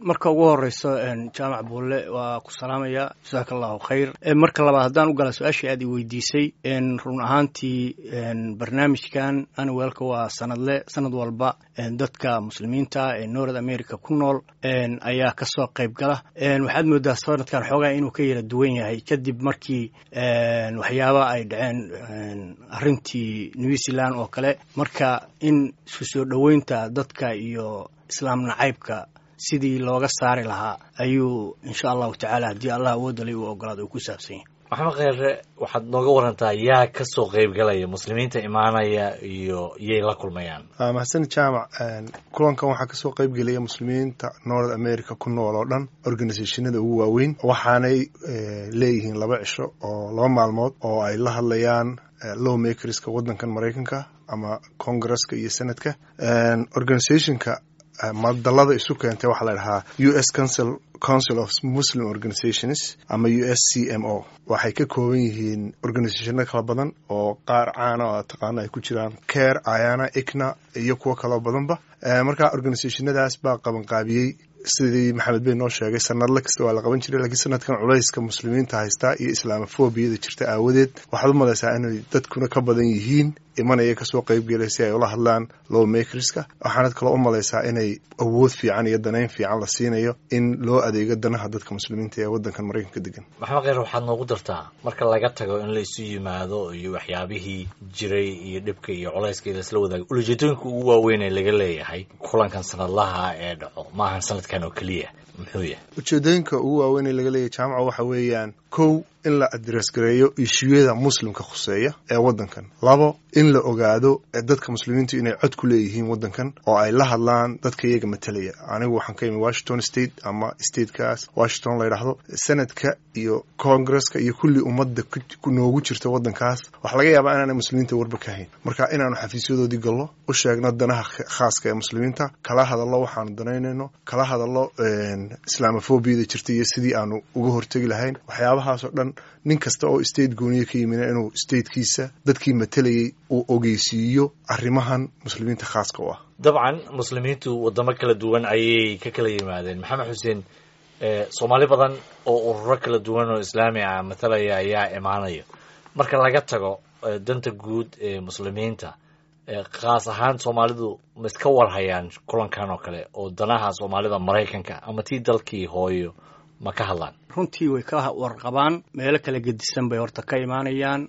marka ugu horeyso jaamac buulle waa ku salaamaya jasaaka allahu khayr marka labaad haddaan u gala su-aashii aad i weydiisay run ahaantii barnaamijkan anwelka waa sanadle sanad walba dadka muslimiinta ee north america ku nool ayaa kasoo qayb gala waxaad moodaa sanadkan xoogaa inuu ka yara duwan yahay kadib markii waxyaaba ay dhaceen arintii new zealand oo kale marka in isku soo dhoweynta dadka iyo islaam nacaybka sidii looga saari lahaa ayuu insha allahu tacaala haddii allah awoodalay uu ogolaada uu ku saabsan yahay maxamed kheyre waxaad nooga warantaa yaa ka soo qayb galaya muslimiinta imaanaya iyo yay la kulmayaan mahadsan jaamac kulankan waxaa kasoo qayb gelaya muslimiinta north america ku nool oo dhan organisationada ugu waaweyn waxaanay leeyihiin laba cisho oo laba maalmood oo ay la hadlayaan low makerska waddankan maraykanka ama congresska iyo senadka organisationka madalada isu keentay waxaa la dhahaa u s council council of muslim organizations ama u s c m o waxay ka kooban yihiin organisationo kala badan oo qaar caana oo taqaano ay ku jiraan care ayana icna iyo kuwo kaloo badanba marka organisationadaas baa qabanqaabiyey sidii maxamed bey noo sheegay sanadla kasta waa la qaban jiray lakiin sanadkan culayska muslimiinta haystaa iyo islaamofobiyada jirta aawadeed waxaad u malaysaa inay dadkuna ka badan yihiin imanaya kasoo qaybgelay si ay ula hadlaan low makerska waxaanad kaloo u malaysaa inay awood fiican iyo danayn fiican la siinayo in loo adeego danaha dadka muslimiinta ee waddankan maraykanka degan maxamed kheyr waxaad noogu dartaa marka laga tago in la isu yimaado iyo waxyaabihii jiray iyo dhibka iyo culayska laisla wadaago ulajeedooyinka ugu waaweyn ee laga leeyahay kulankan sanadlaha ee dhaco maahan sanadkan oo keliya muxuu yahay ujeedooyinka ugu waaweyn ee laga leeyahay jaamaca waxa weeyaan kow in la adres gareeyo ishuyada muslimka khuseeya ee waddankan labo in la ogaado dadka muslimiintu inay cod ku leeyihiin waddankan oo ay la hadlaan dadka iyaga matalaya anigu waxaan ka imi washington state ama statekaas washington la ydhaahdo senadka iyo congresska iyo kulli ummadda noogu jirta waddankaas waxaa laga yaabaa inaanay muslimiinta warba ka hayn marka inaanu xafiisyadoodii gallo u sheegno danaha khaaska ee muslimiinta kala hadallo waxaanu danaynayno kala hadallo islaamofobiyada jirta iyo sidii aanu uga hortegi lahayn waxyaabahaasoo dhan nin kasta oo state gooniya ka yimina inuu statekiisa dadkii matalayay uu ogeysiiyo arrimahan muslimiinta khaaska u ah dabcan muslimiintu wadamo kala duwan ayay ka kala yimaadeen maxamed xuseen soomaali badan oo ururo kala duwan oo islaami ah matalaya ayaa imaanaya marka laga tago danta guud ee muslimiinta khaas ahaan soomaalidu ma iska warhayaan kulankan oo kale oo danaha soomaalida maraykanka ama tii dalkii hooyo ma ka hadlaan runtii way ka warqabaan meelo kala gedisan bay horta ka imaanayaan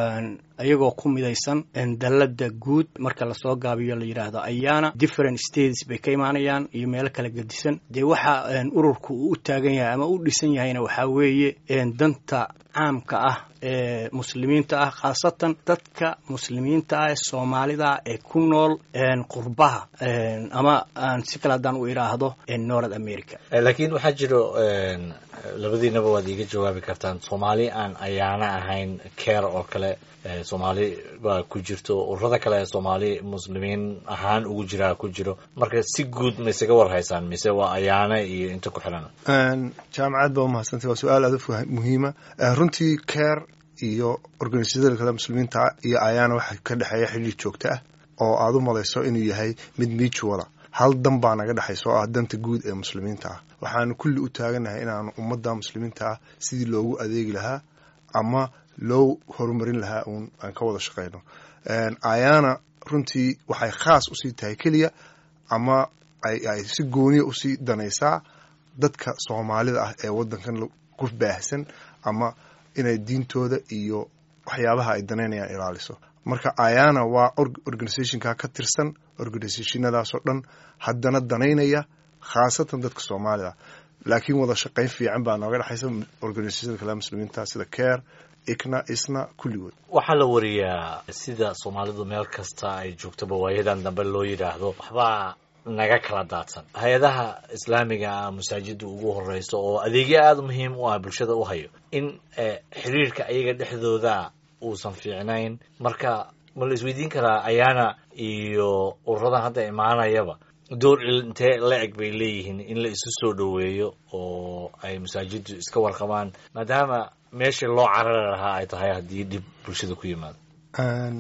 ayagoo ku midaysan dallada guud marka lasoo gaabiyo la yidhaahdo ayaana different states bay ka imaanayaan iyo meelo kala gedisan dee waxa ururku uu u taagan yahay ama u dhisan yahayna waxaa weeye danta caamka ah ee muslimiinta ah khaasatan dadka muslimiinta ah ee soomaalida ee ku nool qurbaha ama aan si kale haddaan u idhaahdo north america laakiin waxaa jiro labadiinaba waad iiga jawaabi kartaan soomaali aan ayaana ahayn care oo kale soomaali baa ku jirto ururada kale ee soomaali muslimiin ahaan ugu jiraa ku jiro marka si guud ma isaga warhaysaan mise waa ayaana iyo inta ku xiran jaamacad baa umahadsantay waa su-aal aad u muhiima runtii care iyo organisasyada kale muslimiinta iyo ayaana waxaa ka dhexeeya xidhiir joogto ah oo aad u malayso inuu yahay mid mutuala hal dan baa naga dhexaysa oo ah danta guud ee muslimiinta ah waxaanu kulli u taaganahay inaanu ummadda muslimiinta ah sidii loogu adeegi lahaa ama loo horumarin lahaa uun aan ka wada shaqayno ayaana runtii waxay khaas usii tahay keliya ama ay si gooniya usii danaysaa dadka soomaalida ah ee waddankan ku baahsan ama inay diintooda iyo waxyaabaha ay danaynayaan ilaaliso marka ayana waa organisationka ka tirsan organisationadaasoo dhan haddana danaynaya khaasatan dadka soomaalida laakiin wada shaqayn fiican baa nooga dhexaysa organisationada kale muslimiinta sida care ikna isna kulligood waxaa la wariyaa sida soomaalidu meel kasta ay joogtoba waayadan dambe loo yidhaahdo waxbaa naga kala daadsan hay-adaha islaamiga ah masaajida ugu horeyso oo adeegyo aada muhiim u ah bulshada u hayo in xiriirka ayaga dhexdooda uusan fiicnayn marka ma la isweydiin karaa ayaana iyo ururadan hadda imaanayaba door intee la eg bay leeyihiin in la isu soo dhoweeyo oo ay masaajiddu iska warqabaan maadaama meeshii loo carari lahaa ay tahay haddii dhib bulshada ku yimaado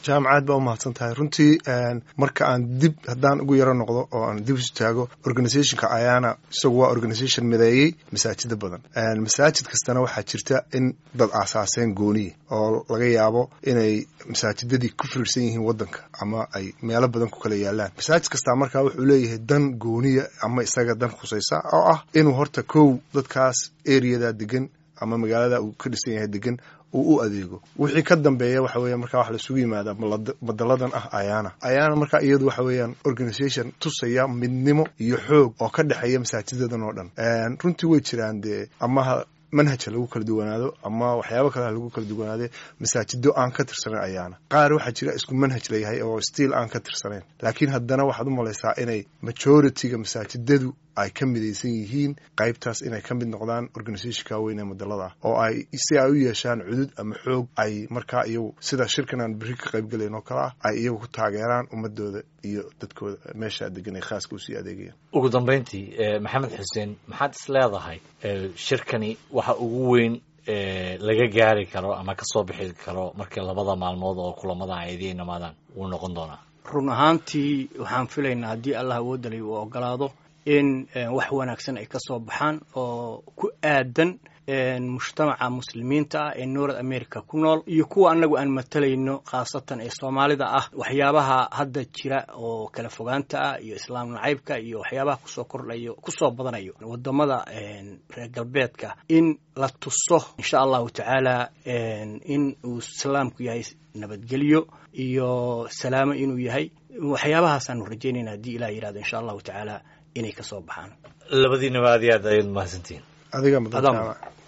jaamacaad baa umahadsan tahay runtii marka aan dib haddaan ugu yaro noqdo oo aan dib isu taago organizationka ayaana isagu waa organization mideeyey masaajida badan masaajid kastana waxaa jirta in dad aasaaseen gooniya oo laga yaabo inay masaajidadii ku firirsan yihiin wadanka ama ay meelo badan ku kala yaalaan masaajid kastaa markaa wuxuu leeyahay dan gooniya ama isaga dan khusaysa oo ah inuu horta kow dadkaas areadaa degan ama magaalada uu ka dhisan yahay degan uu u adeego wixii ka dambeeya waxa weya markaa wax laisugu yimaada madaladan ah ayaana ayaana markaa iyadu waxa weeyaan organisation tusaya midnimo iyo xoog oo ka dhexeeya masaajidadan oo dhan runtii way jiraan dee amaha manhajha lagu kala duwanaado ama waxyaabo kale lagu kala duwanaade masaajido aan ka tirsanayn ayaana qaar waxaa jira isku manhaj layahay oo stiil aan ka tirsanayn laakiin haddana waxaad u malaysaa inay majority-ga masaajidadu ay ka midaysan yihiin qaybtaas inay ka mid noqdaan organizationka weyn ee madalada ah oo ay si ay u yeeshaan cudud ama xoog ay markaa iyagu sida shirkan aan berri ka qaybgalayn oo kale ah ay iyagu ku taageeraan ummadooda iyo dadkooda meeshaa degan ay khaaska usii adeegayaan ugu dambayntii maxamed xuseen maxaad is leedahay shirkani waxa ugu weyn laga gaari karo ama kasoo bixi karo markii labada maalmood oo kulamada ay idiin imaadaan wuu noqon doonaa run ahaantii waxaan filaynaa haddii allah awoodalay uu ogolaado in wax wanaagsan ay ka soo baxaan oo ku aadan mujtamaca muslimiinta ah ee north america ku nool iyo kuwa annagu aan matalayno khaasatan ee soomaalida ah waxyaabaha hadda jira oo kala fogaanta ah iyo islaam nacaybka iyo waxyaabaha kusoo kordhayo kusoo badanayo wadamada reer galbeedka in la tuso insha allahu tacaala in uu islaamku yahay nabadgelyo iyo salaamo inuu yahay waxyaabahaasaan rajaynayna haddii ilah yirahdo insha allahu tacaala inay ka soo baxaan labadiinaba aad iyo aad ayaad mahadsantihiin adiga